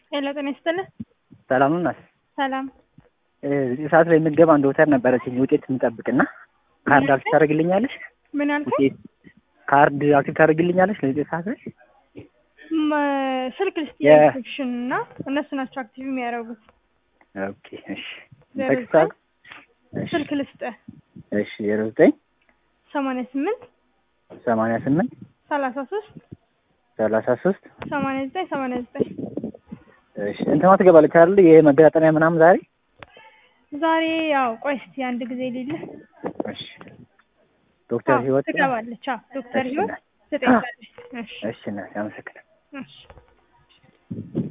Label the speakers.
Speaker 1: ሄሎ ጤና ይስጥልኝ።
Speaker 2: ሰላም ነው እናት?
Speaker 1: ሰላም
Speaker 2: እዚህ ሰዓት ላይ የምትገባ አንድ ዶክተር ነበረችኝ ውጤት የምጠብቅና ካርድ አክቲቭ ታደርግልኛለሽ?
Speaker 1: ምን አልከኝ?
Speaker 2: ውጤት ካርድ አክቲቭ ታደርግልኛለሽ ለውጤት ሰዓት ላይ?
Speaker 1: ም- ስልክ ልስጥ
Speaker 2: የ-
Speaker 1: የኢንፌክሽን እና እነሱ ናቸው አክቲቭ የሚያደርጉት።
Speaker 2: ኦኬ እሺ።
Speaker 1: ዜሮ
Speaker 2: ቴክስት አድርግ። እሺ
Speaker 1: ስልክ ልስጥ
Speaker 2: እሺ ዜሮ ዘጠኝ
Speaker 1: ሰማንያ ስምንት
Speaker 2: ሰማንያ ስምንት
Speaker 1: ሰላሳ ሶስት
Speaker 2: ሰላሳ ሶስት
Speaker 1: ሰማንያ ዘጠኝ ሰማንያ ዘጠኝ
Speaker 2: እሺ እንትኗ ትገባለች አይደል? የመገጣጠሚያ ምናምን ዛሬ
Speaker 1: ዛሬ ያው ቆይ እስኪ አንድ ጊዜ ሌለ
Speaker 2: እሺ ዶክተር ህይወት
Speaker 1: ትገባለች። አዎ ዶክተር
Speaker 2: እሺ
Speaker 1: ህይወት
Speaker 2: እናት።
Speaker 1: ትጠይቃለች። እሺ
Speaker 2: እሺ እናቴ አመሰግናለሁ።
Speaker 1: እሺ